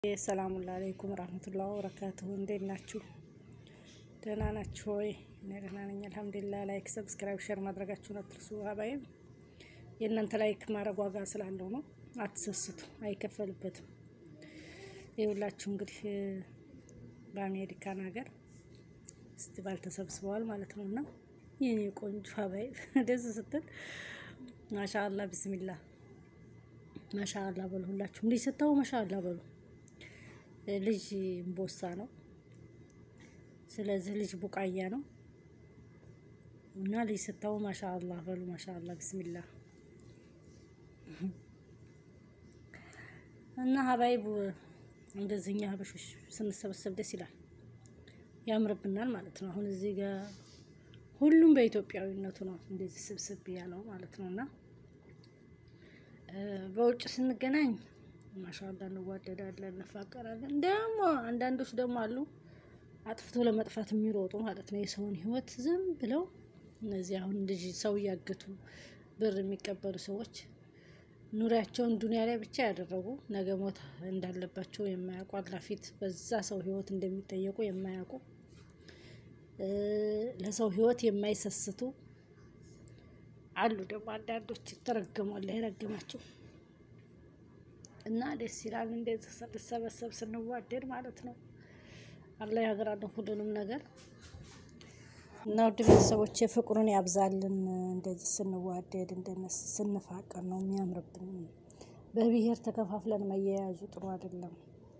ሰላሙ አለይኩም ረህመቱላህ ወበረካቱሁ። እንዴት ናችሁ? ደህና ናችሁ ወይ? እኔ ደህና ነኝ አልሐምዱሊላህ። ላይክ፣ ሰብስክራይብ፣ ሼር ማድረጋችሁን አትርሱ። ሀባይም የእናንተ ላይክ ማድረግ ዋጋ ስላለው ነው። አትሰስቱ፣ አይከፈልበትም። ይኸውላችሁ እንግዲህ በአሜሪካን ሀገር ፌስቲቫል ተሰብስበዋል ማለት ነው እና የኔ ቆንጆ ሀባይ ደስ ስትል ማሻአላ ብስሚላ ማሻአላ በሉ። ሁላችሁም ልጅ ስታው ማሻአላ በሉ። ልጅ እምቦሳ ነው። ስለዚህ ልጅ ቡቃያ ነው እና ልጅ ስታው ማሻአላ በሉ። ማሻአላ ብስሚላ እና ሀባይቡ እንደዚህ እኛ ሀበሾች ስንሰበሰብ ደስ ይላል፣ ያምርብናል ማለት ነው። አሁን እዚህ ጋር ሁሉም በኢትዮጵያዊነቱ ነው እንደዚህ ስብስብ ያለው ማለት ነው እና በውጭ ስንገናኝ ማሻአላ እንዋደዳለን፣ እንፋቀራለን። ደግሞ አንዳንዶች ደግሞ አሉ አጥፍቶ ለመጥፋት የሚሮጡ ማለት ነው የሰውን ሕይወት ዝም ብለው እነዚህ አሁን ልጅ ሰው እያገቱ ብር የሚቀበሉ ሰዎች ኑሪያቸውን ዱንያ ላይ ብቻ ያደረጉ ነገ ሞት እንዳለባቸው የማያውቁ አላፊት በዛ ሰው ሕይወት እንደሚጠየቁ የማያውቁ ለሰው ሕይወት የማይሰስቱ አሉ ደግሞ አንዳንዶች ተረገሟል የረገማቸው እና ደስ ይላል። እንደዚህ ስንሰበሰብ ስንዋደድ ማለት ነው። አላህ ያገራልን ሁሉንም ነገር እና ውድ ቤተሰቦች ፍቅሩን ያብዛልን። እንደዚህ ስንዋደድ እንደነስ ስንፋቀር ነው የሚያምርብን። በብሔር ተከፋፍለን መያያዙ ጥሩ አይደለም።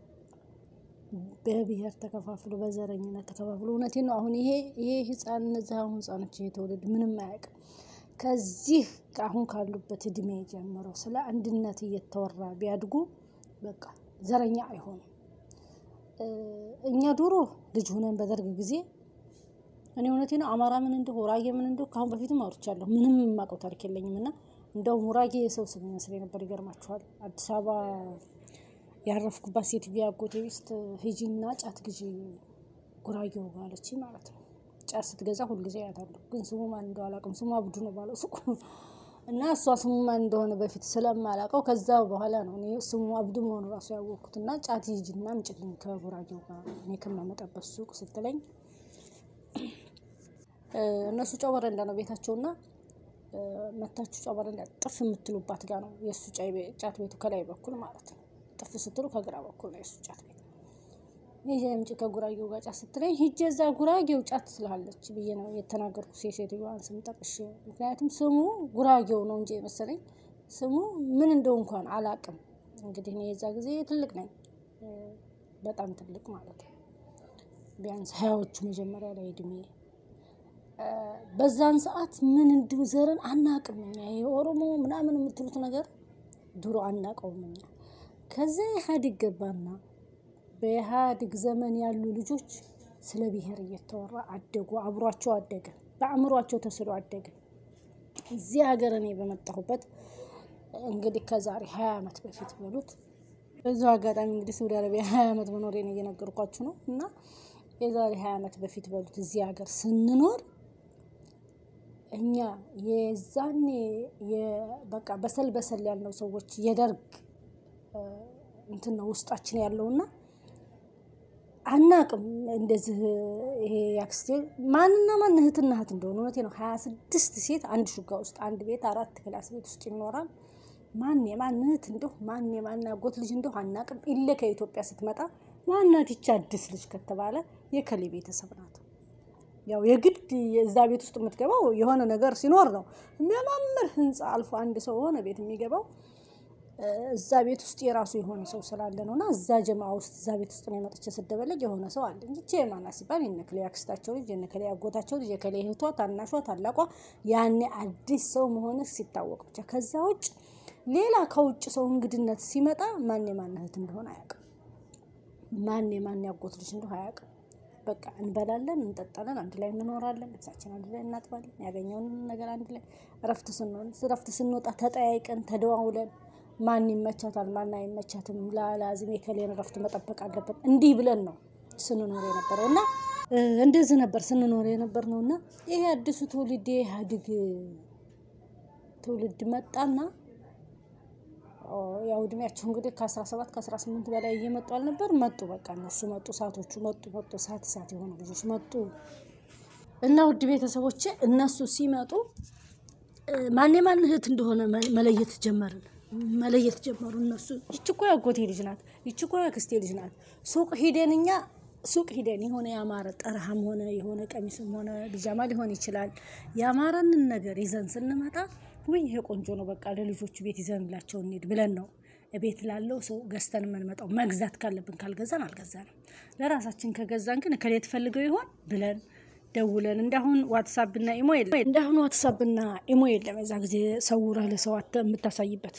በብሔር ተከፋፍሎ በዘረኝነት ተከፋፍሎ እውነቴን ነው። አሁን ይሄ ይሄ ህፃን እነዚህ አሁን ህፃኖች ይሄ ትውልድ ምንም አያውቅም። ከዚህ አሁን ካሉበት እድሜ ጀምረው ስለ አንድነት እየተወራ ቢያድጉ በቃ ዘረኛ አይሆኑም። እኛ ድሮ ልጅ ሆነን በደርግ ጊዜ እኔ እውነቴ ነው አማራ ምን እንደው ጉራጌ ምን እንደው ከአሁን በፊትም አውርቻለሁ። ምንም የማውቀው ታሪክ የለኝም እና እንደው ጉራጌ የሰው ስም ይመስለኝ ነበር። ይገርማችኋል። አዲስ አበባ ያረፍኩባት ሴትዮ አጎቴ ውስጥ ሂጂና ጫት ግዢ ጉራጌው ባለች ማለት ነው። ጫት ስትገዛ ሁልጊዜ አያታለሁ፣ ግን ስሙ ማን እንደው አላውቅም። ስሙ አብዱ ነው ባለው ሱቁ እና እሷ ስሙ ማን እንደሆነ በፊት ስለማላውቀው ከዛ በኋላ ነው እኔ ስሙ አብዱ መሆኑ ራሱ ያወቅኩት። እና ጫት ሂጂና አምጪልኝ ከጉራጌው ጋር እኔ ከማመጣበት ሱቅ ስትለኝ እነሱ ጨው በረንዳ ነው ቤታቸውና መታችሁ ጨው በረንዳ ጥፍ የምትሉባት ጋር ነው የእሱ ጫት ቤቱ ከላይ በኩል ማለት ነው። ጥፍ ስትሉ ከግራ በኩል ነው የእሱ ጫት ቤት። ይሄ አምጪ ከጉራጌው ጋር ጫት ስትለኝ ሂጄ እዛ ጉራጌው ጫት ስላለች ብዬ ነው የተናገርኩት የሴትዮዋን ስም ጠቅሼ። ምክንያቱም ስሙ ጉራጌው ነው እንጂ የመሰለኝ ስሙ ምን እንደው እንኳን አላቅም። እንግዲህ እኔ የዛ ጊዜ ትልቅ ነኝ፣ በጣም ትልቅ ማለት ነው። ቢያንስ ሀያዎቹ መጀመሪያ ላይ እድሜ በዛን ሰዓት ምን እንዲሁ ዘርን አናቅም እኛ የኦሮሞ ምናምን የምትሉት ነገር ድሮ አናቀውም እኛ። ከዚያ ኢህአዴግ ገባና በኢህአዴግ ዘመን ያሉ ልጆች ስለ ብሔር እየተወራ አደጉ፣ አብሯቸው አደገ፣ በአእምሯቸው ተስሎ አደገ። እዚህ ሀገር እኔ በመጣሁበት እንግዲህ ከዛሬ ሀያ ዓመት በፊት በሉት በዚሁ አጋጣሚ እንግዲህ ሳውዲ አረቢያ ሀያ ዓመት መኖሬን እየነገርኳችሁ ነው እና የዛሬ ሀያ ዓመት በፊት በሉት እዚህ ሀገር ስንኖር እኛ የዛኔ በቃ በሰል በሰል ያልነው ሰዎች የደርግ እንትን ነው ውስጣችን ያለውና አናቅም። እንደዚህ ይሄ ያክስቴ ማንና ማን እህትና እህት እንደሆነ እውነቴ ነው። ሀያ ስድስት ሴት አንድ ሹጋ ውስጥ አንድ ቤት አራት ክላስ ቤት ውስጥ ይኖራል። ማን የማን እህት እንደሁ ማን የማን አጎት ልጅ እንደሁ አናቅም። ኢለ ከኢትዮጵያ ስትመጣ ማናት ይቻ አዲስ ልጅ ከተባለ የከሌ ቤተሰብ ናት። ያው የግድ የዛ ቤት ውስጥ የምትገባው የሆነ ነገር ሲኖር ነው። የሚያማምር ህንፃ አልፎ አንድ ሰው የሆነ ቤት የሚገባው እዛ ቤት ውስጥ የራሱ የሆነ ሰው ስላለ ነው። እና እዛ ጀማ ውስጥ እዛ ቤት ውስጥ ነው የመጥቼ ስደበለቅ የሆነ ሰው አለ እንጂ ቼ ማና ሲባል የነከሌ አክስታቸው ልጅ የነከሌ አጎታቸው ልጅ የከሌ እህቷ፣ ታናሿ፣ ታላቋ ያኔ አዲስ ሰው መሆን ሲታወቅ ብቻ። ከዛ ውጭ ሌላ ከውጭ ሰው እንግድነት ሲመጣ ማን የማን እህት እንደሆነ አያውቅም። ማን የማን ያጎት ልጅ እንደሆነ አያውቅም። በቃ እንበላለን፣ እንጠጣለን፣ አንድ ላይ እንኖራለን፣ ልብሳችን አንድ ላይ እናጥባለን፣ ያገኘውን ነገር አንድ ላይ እረፍት ስንሆን እረፍት ስንወጣ ተጠያይቀን ተደዋውለን ማን ይመቻታል ማን አይመቻትም፣ ላላዝም የከሌን እረፍት መጠበቅ አለበት እንዲህ ብለን ነው ስንኖር የነበረው እና እንደዚህ ነበር ስንኖር የነበር ነው እና ይሄ አዲሱ ትውልድ የኢህአዴግ ትውልድ መጣና ያው እድሜያቸው እንግዲህ ከ17 ከ18 በላይ እየመጡ አልነበር? መጡ በቃ እነሱ መጡ፣ እሳቶቹ መጡ መጡ፣ እሳት እሳት የሆኑ ልጆች መጡ። እና ውድ ቤተሰቦቼ እነሱ ሲመጡ ማን የማን እህት እንደሆነ መለየት ጀመርን መለየት ጀመሩ እነሱ። ይቺ እኮ ያጎቴ ልጅ ናት፣ ይቺ እኮ ያክስቴ ልጅ ናት። ሱቅ ሂደን እኛ ሱቅ ሂደን የሆነ ያማረ ጠረሃም ሆነ የሆነ ቀሚስም ሆነ ቢጃማ ሊሆን ይችላል ያማረንን ነገር ይዘን ስንመጣ ውይ ይሄ ቆንጆ ነው፣ በቃ ለልጆቹ ቤት ይዘንላቸው እንሂድ ብለን ነው ቤት ላለው ሰው ገዝተን የምንመጣው። መግዛት ካለብን ካልገዛን አልገዛንም። ለራሳችን ከገዛን ግን ከሌ ትፈልገው ይሆን ብለን ደውለን እንዳሁን ዋትሳፕና ኢሞ የለም። እንዳሁን ዋትሳፕና ኢሞ የለም። የዛ ጊዜ ሰውረህ ለሰው የምታሳይበት።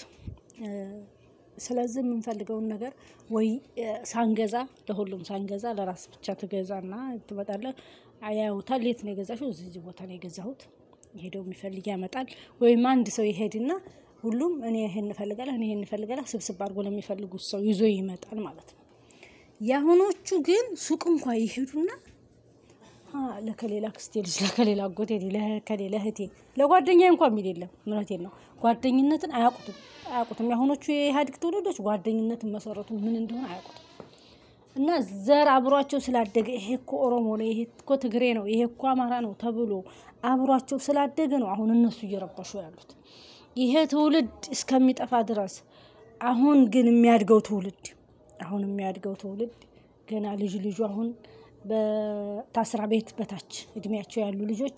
ስለዚህ የምንፈልገውን ነገር ወይ ሳንገዛ ለሁሉም ሳንገዛ ለራስ ብቻ ትገዛና ትመጣለህ። ያዩታል። የት ነው የገዛሽው? እዚህ ቦታ ነው የገዛሁት። ሄደው የሚፈልግ ያመጣል። ወይም አንድ ሰው ይሄድና ሁሉም እኔ ይሄን እፈልጋለሁ እኔ ይሄን እፈልጋለሁ ስብስብ አድርጎ ለሚፈልጉት ሰው ይዞ ይመጣል ማለት ነው። የአሁኖቹ ግን ሱቅ እንኳ ይሄዱና ለከሌላ ክስቴ ልጅ ለከሌላ አጎቴ ለከሌላ እህቴ ለጓደኛ እንኳ የሚል የለም። እውነቴን ነው። ጓደኝነትን አያውቁትም አያውቁትም። የአሁኖቹ የኢህአዴግ ትውልዶች ጓደኝነትን መሰረቱ ምን እንደሆነ አያውቁትም። እና ዘር አብሯቸው ስላደገ ይሄ እኮ ኦሮሞ ነው፣ ይሄ እኮ ትግሬ ነው፣ ይሄ እኮ አማራ ነው ተብሎ አብሯቸው ስላደገ ነው አሁን እነሱ እየረበሹ ያሉት ይሄ ትውልድ እስከሚጠፋ ድረስ። አሁን ግን የሚያድገው ትውልድ አሁን የሚያድገው ትውልድ ገና ልጅ ልጁ አሁን በታስራ ቤት በታች እድሜያቸው ያሉ ልጆች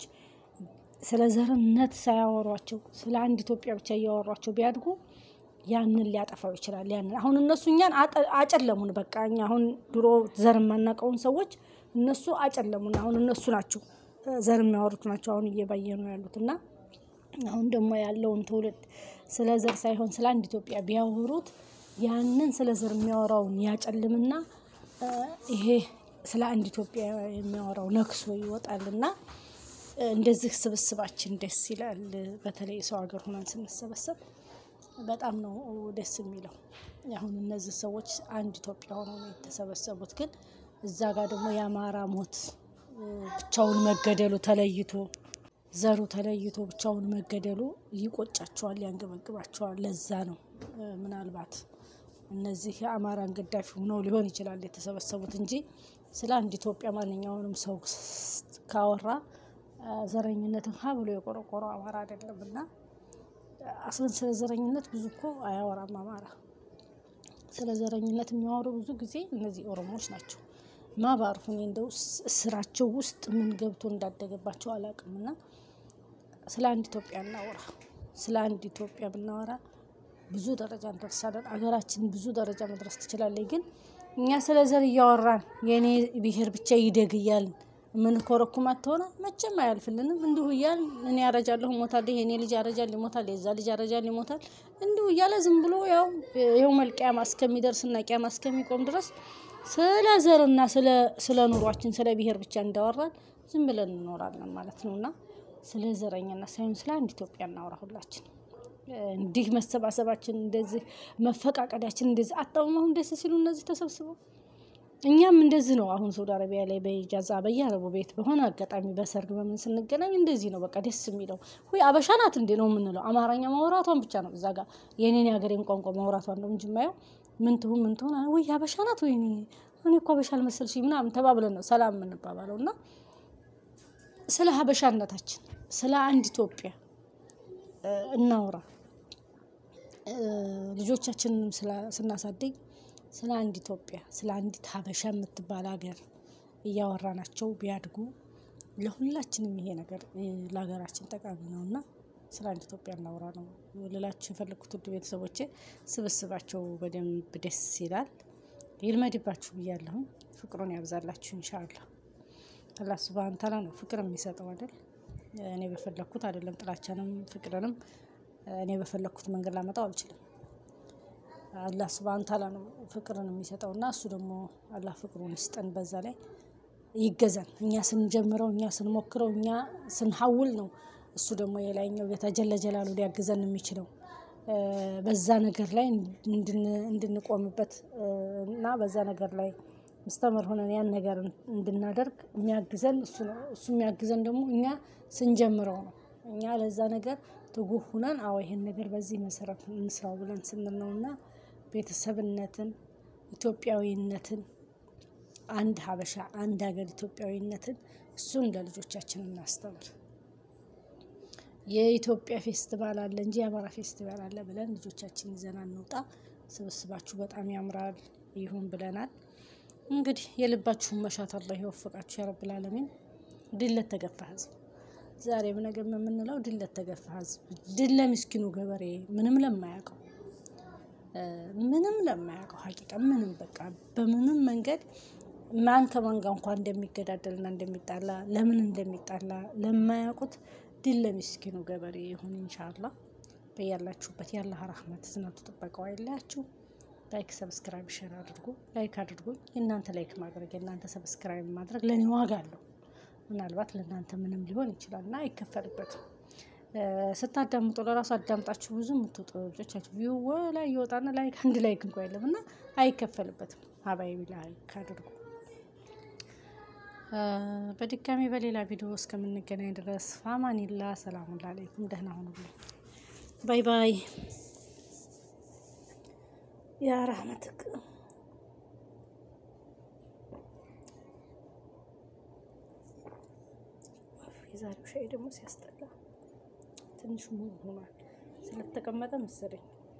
ስለ ዘርነት ሳያወሯቸው ስለ አንድ ኢትዮጵያ ብቻ እያወሯቸው ቢያድጉ ያንን ሊያጠፋው ይችላል። ያንን አሁን እነሱ እኛን አጨለሙን። በቃ እኛ አሁን ድሮ ዘር የማናውቀውን ሰዎች እነሱ አጨለሙን። አሁን እነሱ ናቸው ዘር የሚያወሩት ናቸው አሁን እየባየ ነው ያሉት እና አሁን ደግሞ ያለውን ትውልድ ስለ ዘር ሳይሆን ስለ አንድ ኢትዮጵያ ቢያወሩት ያንን ስለ ዘር የሚያወራውን ያጨልምና ይሄ ስለ አንድ ኢትዮጵያ የሚያወራው ነክሶ ይወጣልና እንደዚህ ስብስባችን ደስ ይላል። በተለይ ሰው ሀገር ሆነን ስንሰበሰብ በጣም ነው ደስ የሚለው። አሁን እነዚህ ሰዎች አንድ ኢትዮጵያ ሆነው ነው የተሰበሰቡት። ግን እዛ ጋር ደግሞ የአማራ ሞት ብቻውን መገደሉ ተለይቶ ዘሩ ተለይቶ ብቻውን መገደሉ ይቆጫቸዋል፣ ያንገበግባቸዋል። ለዛ ነው ምናልባት እነዚህ የአማራን ገዳፊ ሆነው ሊሆን ይችላል የተሰበሰቡት እንጂ ስለ አንድ ኢትዮጵያ ማንኛውንም ሰው ካወራ ዘረኝነትን ሀ ብሎ የቆረቆረው አማራ አይደለም እና አስለን ስለ ዘረኝነት ብዙ እኮ አያወራም አማራ። ስለ ዘረኝነት የሚያወሩ ብዙ ጊዜ እነዚህ ኦሮሞዎች ናቸው። ማባርፉ እኔ እንደው ስራቸው ውስጥ ምን ገብቶ እንዳደገባቸው አላውቅም። እና ስለ አንድ ኢትዮጵያ እናወራ። ስለ አንድ ኢትዮጵያ ብናወራ ብዙ ደረጃ እንደርሳለን። አገራችን ብዙ ደረጃ መድረስ ትችላለች። ግን እኛ ስለ ዘር እያወራን የእኔ ብሔር ብቻ ይደግ እያልን የምንኮረኩማት ተሆነ መቼም አያልፍልንም። እንዲሁ እያልን እኔ ያረጃለሁ እሞታለሁ፣ የእኔ ልጅ ያረጃል ይሞታል፣ የዛ ልጅ ያረጃል ይሞታል። እንዲሁ እያለ ዝም ብሎ ያው ይኸው መልቅያማ እስከሚደርስና ቅያማ እስከሚቆም ድረስ ስለ ዘርና ስለ ኑሯችን ስለ ብሔር ብቻ እንዳወራን ዝም ብለን እንኖራለን ማለት ነው። እና ስለ ዘረኝነት ሳይሆን ስለ አንድ ኢትዮጵያ እናውራ ሁላችን። እንዲህ መሰባሰባችን እንደዚህ መፈቃቀዳችን እንደዚህ አጣውም አሁን ደስ ሲሉ እነዚህ ተሰብስበው እኛም እንደዚህ ነው። አሁን ሳውዲ አረቢያ ላይ በኢጃዛ በየአረቡ ቤት በሆነ አጋጣሚ በሰርግ በምን ስንገናኝ እንደዚህ ነው። በቃ ደስ የሚለው ወይ አበሻ ናት እንዴ ነው የምንለው። አማርኛ ማውራቷን ብቻ ነው እዛ ጋር የኔን የሀገሬን ቋንቋ ማውራቷን ነው እንጂ የማየው ምን ትሁን ምን ትሁን ወይ አበሻ ናት ወይ እኔ እኮ አበሻ አልመሰልሽኝ ምናምን ተባብለን ነው ሰላም የምንባባለው። እና ስለ ሀበሻነታችን ስለ አንድ ኢትዮጵያ እናውራ። ልጆቻችንንም ስናሳድግ ስለ አንድ ኢትዮጵያ ስለ አንዲት ሀበሻ የምትባል ሀገር እያወራናቸው ቢያድጉ ለሁላችንም ይሄ ነገር ለሀገራችን ጠቃሚ ነው እና ስለ አንድ ኢትዮጵያ እናውራ ነው ልላችሁ የፈለግኩት። ውድ ቤተሰቦቼ ስብስባቸው በደንብ ደስ ይላል። ይልመድባችሁ ብያለሁ። ፍቅሩን ያብዛላችሁ ኢንሻአላህ። አላህ ሱብሃነሁ ተዓላ ነው ፍቅር የሚሰጠው አይደል? እኔ በፈለግኩት አይደለም። ጥላቻንም ፍቅርንም እኔ በፈለግኩት መንገድ ላመጣው አልችልም። አላህ ሱብሃነሁ ተዓላ ነው ፍቅርን የሚሰጠው እና እሱ ደግሞ አላህ ፍቅሩን ይስጠን። በዛ ላይ ይገዛን። እኛ ስንጀምረው፣ እኛ ስንሞክረው፣ እኛ ስንሐውል ነው እሱ ደግሞ የላይኛው ጌታ ጀለ ጀላሉ ሊያግዘን የሚችለው በዛ ነገር ላይ እንድንቆምበት እና በዛ ነገር ላይ ምስተምር ሆነን ያን ነገር እንድናደርግ የሚያግዘን እሱ ነው። እሱ የሚያግዘን ደግሞ እኛ ስንጀምረው ነው። እኛ ለዛ ነገር ትጉህ ሁነን አዎ ይሄን ነገር በዚህ መሰረት እንስራው ብለን ስንል ነው እና ቤተሰብነትን ኢትዮጵያዊነትን አንድ ሀበሻ አንድ ሀገር ኢትዮጵያዊነትን እሱን ለልጆቻችን እናስተምር። የኢትዮጵያ ፌስቲቫል አለ እንጂ የአማራ ፌስቲቫል አለ ብለን ልጆቻችን ይዘን እንውጣ። ስብስባችሁ በጣም ያምራል ይሁን ብለናል። እንግዲህ የልባችሁን መሻት አላህ ይወፍቃችሁ ያረብል ዓለሚን። ድል ለተገፋ ህዝብ ዛሬም ነገም የምንለው ድል ለተገፋ ህዝብ፣ ድል ለምስኪኑ ገበሬ ምንም ለማያውቀው ምንም ለማያውቀው ሀቂቃ ምንም በቃ በምንም መንገድ ማን ከማን ጋር እንኳን እንደሚገዳደልና እንደሚጣላ ለምን እንደሚጣላ ለማያውቁት ድል ለምስኪኑ ገበሬ ይሁን ኢንሻአላህ። በያላችሁበት የአላህ ረህመት ዝናቱ ጥበቃው አይለያችሁ። ላይክ ሰብስክራይብ ሼር አድርጉ። ላይክ አድርጉኝ። የእናንተ ላይክ ማድረግ የእናንተ ሰብስክራይብ ማድረግ ለእኔ ዋጋ አለው። ምናልባት ለእናንተ ምንም ሊሆን ይችላል እና አይከፈልበትም። ስታዳምጡ ለራሱ አዳምጣችሁ ብዙ የምትወጡ ልጆቻችሁ ቪው ላይ ይወጣና ላይክ አንድ ላይክ እንኳ የለም እና አይከፈልበትም። ሀባይቢ ላይክ አድርጉ። በድጋሚ በሌላ ቪዲዮ እስከምንገናኝ ድረስ ፋማኒላ ሰላሙን አለይኩም። ደህና ሁኑልኝ። ባይ ባይ። ያ ረህመትክ የዛሬው ሻይ ደግሞ ሲያስጠላ ትንሽ ሙሉ ሆኗል። ስለተቀመጠ መሰለኝ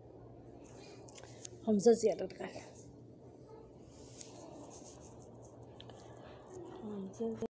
ሆምዘዝ ያደርጋል።